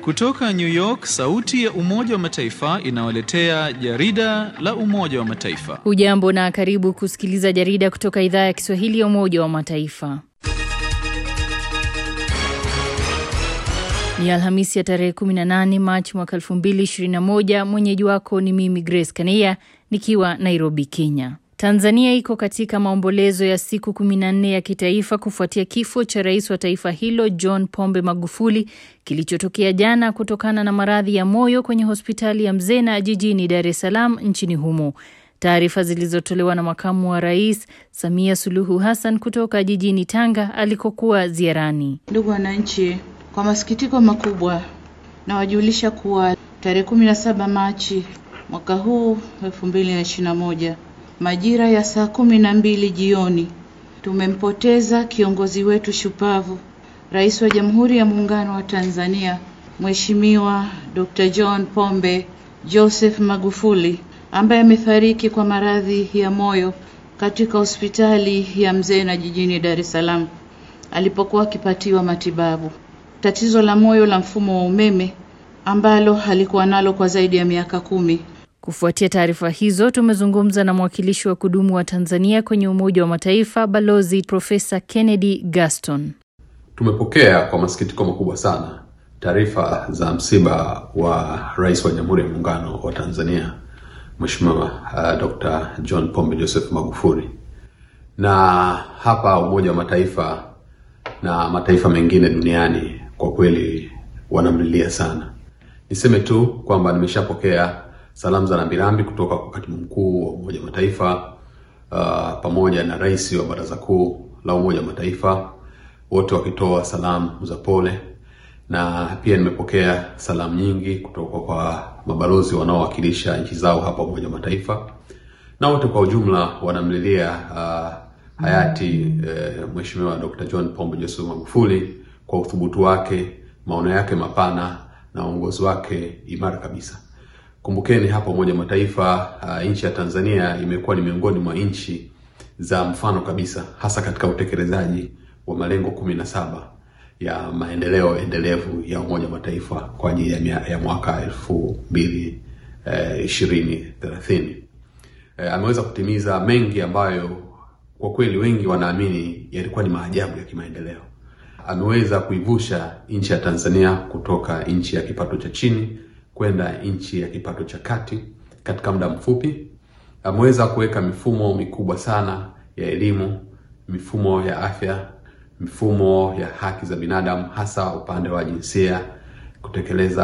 Kutoka New York, sauti ya Umoja wa Mataifa inawaletea jarida la Umoja wa Mataifa. Hujambo na karibu kusikiliza jarida kutoka idhaa ya Kiswahili ya Umoja wa Mataifa. Ni Alhamisi ya tarehe 18 Machi mwaka 2021. Mwenyeji wako ni mimi Grace Kaneya nikiwa Nairobi, Kenya. Tanzania iko katika maombolezo ya siku 14 ya kitaifa kufuatia kifo cha rais wa taifa hilo John Pombe Magufuli kilichotokea jana kutokana na maradhi ya moyo kwenye hospitali ya Mzena jijini Dar es Salaam nchini humo. Taarifa zilizotolewa na makamu wa rais Samia Suluhu Hassan kutoka jijini Tanga alikokuwa ziarani. Ndugu wananchi, kwa masikitiko makubwa nawajulisha kuwa tarehe 17 Machi mwaka huu 2021 majira ya saa kumi na mbili jioni tumempoteza kiongozi wetu shupavu, Rais wa Jamhuri ya Muungano wa Tanzania, Mheshimiwa Dr. John Pombe Joseph Magufuli ambaye amefariki kwa maradhi ya moyo katika hospitali ya Mzena jijini Dar es Salaam alipokuwa akipatiwa matibabu. Tatizo la moyo la mfumo wa umeme ambalo alikuwa nalo kwa zaidi ya miaka kumi. Kufuatia taarifa hizo, tumezungumza na mwakilishi wa kudumu wa Tanzania kwenye Umoja wa Mataifa, Balozi Profesa Kennedy Gaston. Tumepokea kwa masikitiko makubwa sana taarifa za msiba wa Rais wa Jamhuri ya Muungano wa Tanzania Mheshimiwa uh, Dr. John Pombe Joseph Magufuli, na hapa Umoja wa Mataifa na mataifa mengine duniani kwa kweli wanamlilia sana. Niseme tu kwamba nimeshapokea salamu za rambirambi kutoka kwa katibu mkuu wa Umoja wa Mataifa uh, pamoja na rais wa Baraza Kuu la Umoja wa Mataifa, wote wakitoa salamu za pole, na pia nimepokea salamu nyingi kutoka kwa mabalozi wanaowakilisha nchi zao hapa Umoja wa Mataifa, na wote kwa ujumla wanamlilia uh, hayati uh, Mheshimiwa Dr. John Pombe Joseph Magufuli kwa uthubutu wake, maono yake mapana na uongozi wake imara kabisa. Kumbukeni hapa Umoja wa Mataifa uh, nchi ya Tanzania imekuwa ni miongoni mwa nchi za mfano kabisa, hasa katika utekelezaji wa malengo kumi na saba ya maendeleo endelevu ya Umoja wa Mataifa kwa ajili ya, ya mwaka elfu mbili ishirini thelathini. Eh, ameweza kutimiza mengi ambayo kwa kweli wengi wanaamini yalikuwa ni maajabu ya kimaendeleo. Ameweza kuivusha nchi ya Tanzania kutoka nchi ya kipato cha chini kwenda nchi ya kipato cha kati katika muda mfupi. Ameweza kuweka mifumo mikubwa sana ya elimu, mifumo ya afya, mifumo ya haki za binadamu, hasa upande wa jinsia, kutekeleza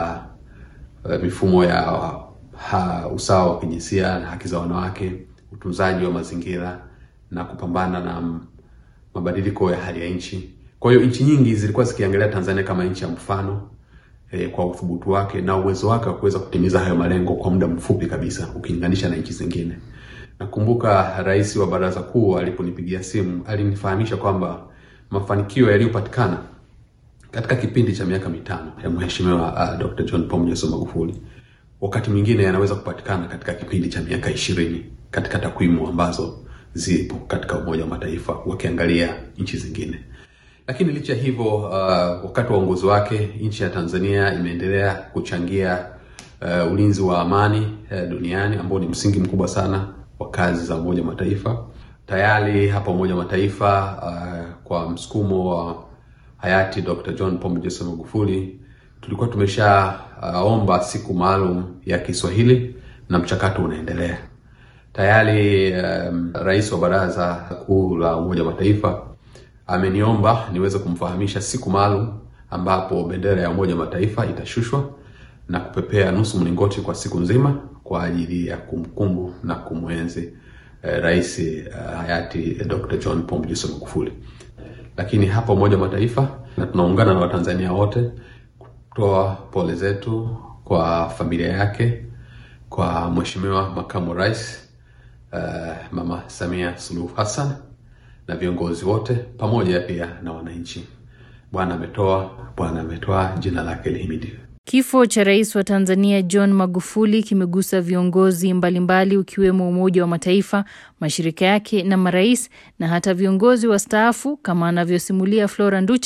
uh, uh, mifumo ya uh, usawa wa kijinsia na haki za wanawake, utunzaji wa mazingira na kupambana na mabadiliko ya hali ya nchi. Kwa hiyo nchi nyingi zilikuwa zikiangalia Tanzania kama nchi ya mfano E, kwa uthubutu wake na uwezo wake wa kuweza kutimiza hayo malengo kwa muda mfupi kabisa ukilinganisha na nchi zingine. Nakumbuka rais wa Baraza Kuu aliponipigia simu alinifahamisha kwamba mafanikio yaliyopatikana katika kipindi cha miaka mitano ya Mheshimiwa uh, Dr. John Pombe Joseph Magufuli wakati mwingine yanaweza kupatikana katika kipindi cha miaka ishirini katika takwimu ambazo zipo katika Umoja wa Mataifa wakiangalia nchi zingine lakini licha hivyo uh, wakati wa uongozi wake nchi ya Tanzania imeendelea kuchangia uh, ulinzi wa amani uh, duniani ambao ni msingi mkubwa sana wa kazi za Umoja wa Mataifa. Tayari hapa Umoja wa Mataifa uh, kwa msukumo wa hayati Dr. John Pombe Joseph Magufuli tulikuwa tumeshaomba uh, siku maalum ya Kiswahili na mchakato unaendelea. Tayari um, rais wa Baraza Kuu la Umoja wa Mataifa ameniomba niweze kumfahamisha siku maalum ambapo bendera ya Umoja wa Mataifa itashushwa na kupepea nusu mlingoti kwa siku nzima kwa ajili ya kumkumbu na kumwenzi eh, rais eh, hayati eh, Dr. John Pombe Joseph Magufuli. Lakini hapa Umoja wa Mataifa na tunaungana na Watanzania wote kutoa pole zetu kwa familia yake, kwa Mheshimiwa Makamu Rais eh, Mama Samia Suluhu Hassan na viongozi wote pamoja pia na wananchi. Bwana ametoa, Bwana ametoa, jina lake lihimidiwe. Kifo cha rais wa Tanzania John Magufuli kimegusa viongozi mbalimbali ukiwemo Umoja wa Mataifa, mashirika yake na marais na hata viongozi wastaafu kama anavyosimulia Flora Nducha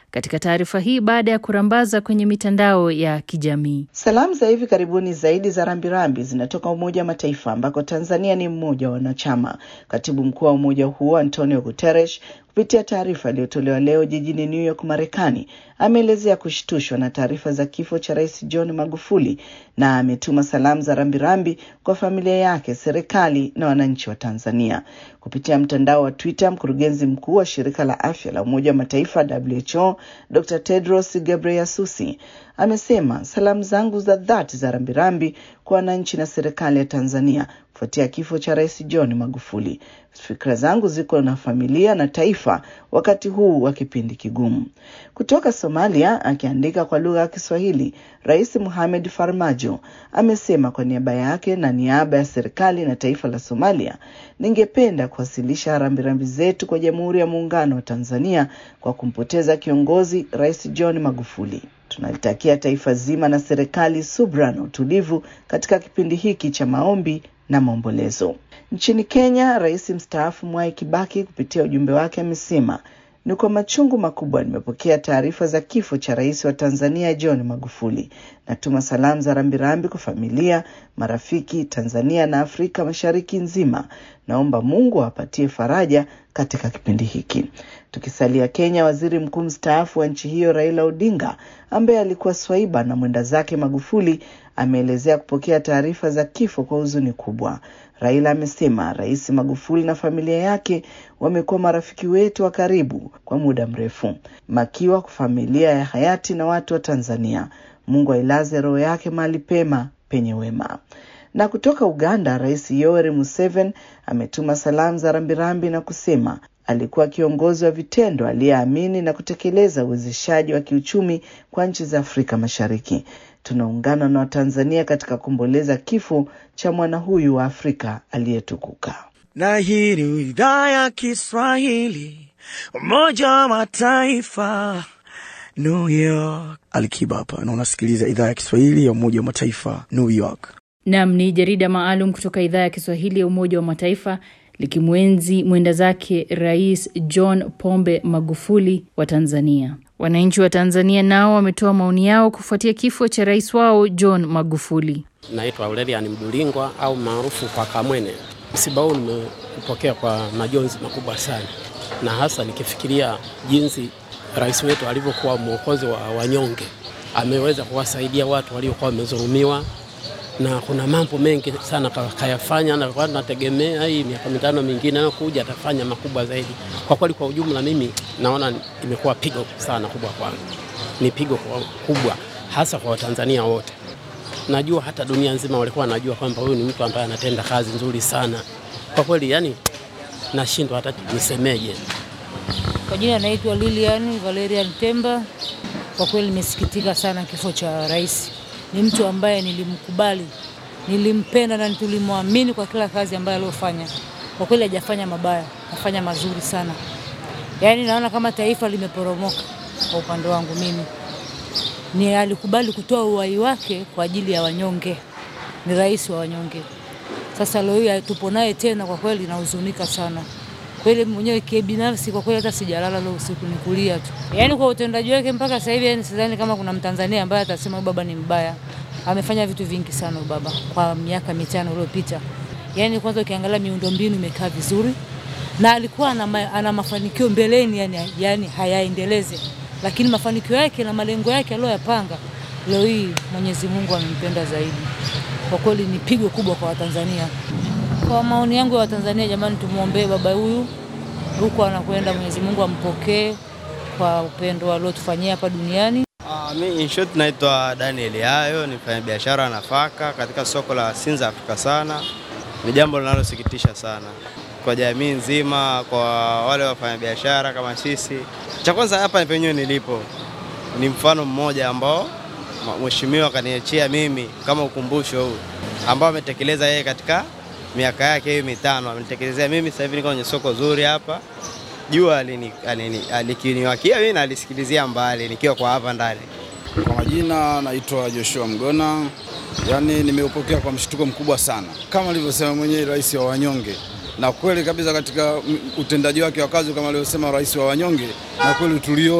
katika taarifa hii baada ya kurambaza kwenye mitandao ya kijamii. Salamu za hivi karibuni zaidi za rambirambi zinatoka Umoja wa Mataifa ambako Tanzania ni mmoja wa wanachama. Katibu mkuu wa umoja huo Antonio Guterres kupitia taarifa iliyotolewa leo jijini New York, Marekani, ameelezea kushtushwa na taarifa za kifo cha Rais John Magufuli na ametuma salamu za rambirambi kwa familia yake, serikali na wananchi wa Tanzania. Kupitia mtandao wa Twitter, mkurugenzi mkuu wa shirika la afya la Umoja wa Mataifa WHO Dr. Tedros Ghebreyesus amesema salamu zangu za dhati za rambirambi kwa wananchi na serikali ya Tanzania kufuatia kifo cha Rais John Magufuli. Fikra zangu ziko na familia na taifa wakati huu wa kipindi kigumu. Kutoka Somalia, akiandika kwa lugha ya Kiswahili, Rais Mohamed Farmajo amesema kwa niaba yake na niaba ya serikali na taifa la Somalia, ningependa kuwasilisha rambirambi zetu kwa Jamhuri ya Muungano wa Tanzania kwa kumpoteza kiongozi Rais John Magufuli. Tunalitakia taifa zima na serikali subra na utulivu katika kipindi hiki cha maombi na maombolezo. Nchini Kenya, rais mstaafu Mwai Kibaki kupitia ujumbe wake amesema ni kwa machungu makubwa nimepokea taarifa za kifo cha rais wa Tanzania John Magufuli. Natuma salamu za rambirambi kwa familia, marafiki Tanzania na Afrika Mashariki nzima. Naomba Mungu awapatie faraja katika kipindi hiki. Tukisalia Kenya, waziri mkuu mstaafu wa nchi hiyo Raila Odinga ambaye alikuwa swaiba na mwenda zake Magufuli ameelezea kupokea taarifa za kifo kwa huzuni kubwa. Raila amesema Rais Magufuli na familia yake wamekuwa marafiki wetu wa karibu kwa muda mrefu. Makiwa kwa familia ya hayati na watu wa Tanzania. Mungu ailaze roho yake mahali pema penye wema. Na kutoka Uganda, Rais Yoweri Museveni ametuma salamu za rambirambi na kusema alikuwa kiongozi wa vitendo aliyeamini na kutekeleza uwezeshaji wa kiuchumi kwa nchi za Afrika Mashariki. Tunaungana na Watanzania katika kuomboleza kifo cha mwana huyu wa Afrika aliyetukuka. Na hii ni idhaa ya Kiswahili, Umoja wa Mataifa, New York. Alikiba hapa na unasikiliza idhaa ya Kiswahili ya Umoja wa Mataifa, New York. Nam ni jarida maalum kutoka idhaa ya Kiswahili ya Umoja wa Mataifa likimwenzi mwenda zake Rais John Pombe Magufuli wa Tanzania. Wananchi wa Tanzania nao wametoa maoni yao kufuatia kifo cha rais wao John Magufuli. Naitwa Aurelian Mdulingwa au maarufu kwa Kamwene. Msiba huu nimeupokea kwa majonzi makubwa sana, na hasa nikifikiria jinsi rais wetu alivyokuwa mwokozi wa wanyonge. Ameweza kuwasaidia watu waliokuwa wamedhulumiwa, na kuna mambo mengi sana kayafanya, na kwa nategemea hii miaka mitano mingine anayokuja atafanya makubwa zaidi. Kwa kweli, kwa ujumla, mimi naona imekuwa pigo sana kubwa kwangu, ni pigo kubwa hasa kwa Watanzania wote. Najua hata dunia nzima walikuwa wanajua kwamba huyu ni mtu ambaye anatenda kazi nzuri sana kwa kweli, yani nashindwa hata nisemeje. Kwa jina naitwa Lilian Valerian Temba. Kwa kweli nimesikitika sana kifo cha rais. Ni mtu ambaye nilimkubali, nilimpenda na tulimwamini kwa kila kazi ambayo aliyofanya. Kwa kweli hajafanya mabaya, afanya mazuri sana. Yaani naona kama taifa limeporomoka. Kwa upande wangu mimi ni alikubali kutoa uhai wake kwa ajili ya wanyonge, ni rais wa wanyonge. Sasa leo hii tupo naye tena, kwa kweli nahuzunika sana kweli mwenyewe kibinafsi, kwa kweli hata sijalala leo usiku, ni kulia tu. Yaani kwa utendaji wake mpaka sasa hivi, yani sidhani kama kuna Mtanzania ambaye atasema huyu baba ni mbaya. Amefanya vitu vingi sana huyu baba kwa miaka mitano iliyopita. Yaani kwanza ukiangalia miundombinu imekaa vizuri na alikuwa ana, ma, ana mafanikio mbeleni, yani, yani hayaendeleze, lakini mafanikio yake na malengo yake aliyoyapanga leo hii Mwenyezi Mungu amempenda zaidi. Kwa kweli ni pigo kubwa kwa Watanzania. Kwa maoni yangu ya Watanzania, jamani, tumwombee baba huyu huko anakwenda, Mwenyezi Mungu ampokee kwa upendo aliotufanyia hapa duniani. Uh, mi in short naitwa Daniel Yayo, ni mfanya biashara nafaka katika soko la Sinza Afrika sana. Ni jambo linalosikitisha sana kwa jamii nzima, kwa wale wafanyabiashara kama sisi. Cha kwanza hapa penyewe nilipo ni mfano mmoja ambao mheshimiwa akaniachia mimi kama ukumbusho huu ambao ametekeleza yeye katika miaka yake hiyo mitano, amenitekelezea mimi. Sasa hivi niko kwenye soko zuri hapa, jua alikiniwakia mimi na alisikilizia mbali nikiwa kwa hapa ndani. Kwa majina naitwa Joshua Mgona. Yaani nimeupokea kwa mshtuko mkubwa sana, kama alivyosema mwenyewe rais wa wanyonge, na kweli kabisa katika utendaji wake wa kazi kama alivyosema rais wa wanyonge, na kweli tuliona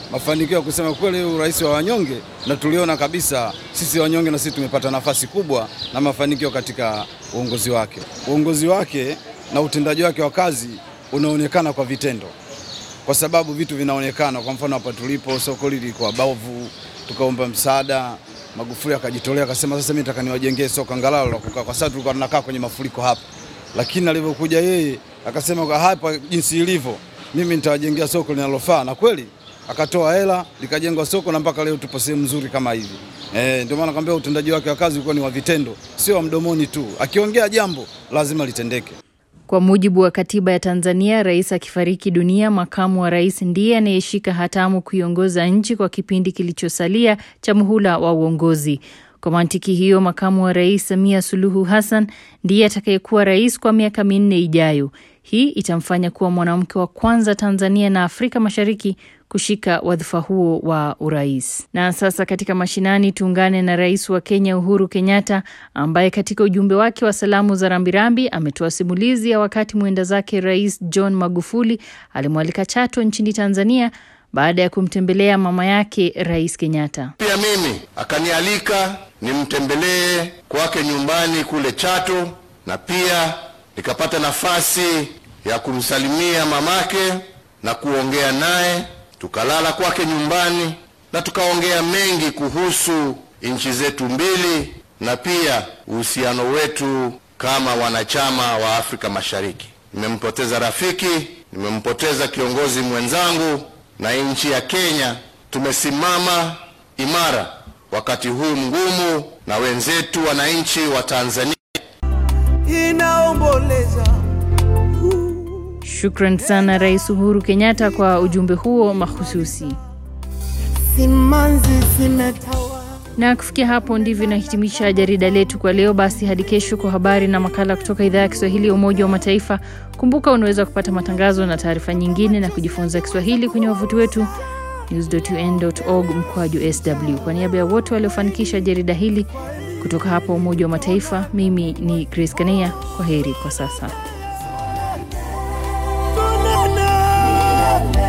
mafanikio ya kusema kweli urais wa wanyonge, na tuliona kabisa sisi wanyonge na sisi tumepata nafasi kubwa na mafanikio katika uongozi wake. Uongozi wake na utendaji wake wa kazi unaonekana kwa vitendo, kwa sababu vitu vinaonekana. Kwa mfano hapa tulipo, soko lilikuwa bavu, tukaomba msaada Magufuli akajitolea akasema, sasa mimi nataka niwajengee soko angalau la kukaa, kwa sababu tulikuwa tunakaa kwenye mafuriko hapa. Lakini alivyokuja yeye akasema, kwa hapa jinsi ilivyo, mimi nitawajengea soko linalofaa, na kweli akatoa hela likajengwa soko na mpaka leo tupo sehemu nzuri kama hivi. Eh, ndio maana nakwambia utendaji wake wa kazi ulikuwa ni wa vitendo, sio wa mdomoni tu. Akiongea jambo lazima litendeke. Kwa mujibu wa katiba ya Tanzania, rais akifariki dunia, makamu wa rais ndiye anayeshika hatamu kuiongoza nchi kwa kipindi kilichosalia cha muhula wa uongozi. Kwa mantiki hiyo, makamu wa rais Samia Suluhu Hassan ndiye atakayekuwa rais kwa miaka minne ijayo. Hii itamfanya kuwa mwanamke wa kwanza Tanzania na Afrika Mashariki kushika wadhifa huo wa urais. Na sasa katika mashinani, tuungane na rais wa Kenya Uhuru Kenyatta ambaye katika ujumbe wake wa salamu za rambirambi ametoa simulizi ya wakati mwenda zake Rais John Magufuli alimwalika Chato nchini Tanzania baada ya kumtembelea mama yake Rais Kenyatta. Pia mimi akanialika nimtembelee kwake nyumbani kule Chato, na pia nikapata nafasi ya kumsalimia mamake na kuongea naye tukalala kwake nyumbani na tukaongea mengi kuhusu nchi zetu mbili na pia uhusiano wetu kama wanachama wa Afrika Mashariki. Nimempoteza rafiki, nimempoteza kiongozi mwenzangu, na nchi ya Kenya tumesimama imara wakati huu mgumu, na wenzetu wananchi wa Tanzania inaomboleza Shukran sana Rais Uhuru Kenyatta kwa ujumbe huo mahususi. simanzi zimetawa Na kufikia hapo ndivyo inahitimisha jarida letu kwa leo. Basi hadi kesho kwa habari na makala kutoka idhaa ya Kiswahili ya Umoja wa Mataifa. Kumbuka unaweza kupata matangazo na taarifa nyingine na kujifunza Kiswahili kwenye wavuti wetu news.un.org mkwaju sw. Kwa niaba ya wote waliofanikisha jarida hili kutoka hapa Umoja wa Mataifa, mimi ni Grace Kania. Kwa heri kwa sasa. Banana.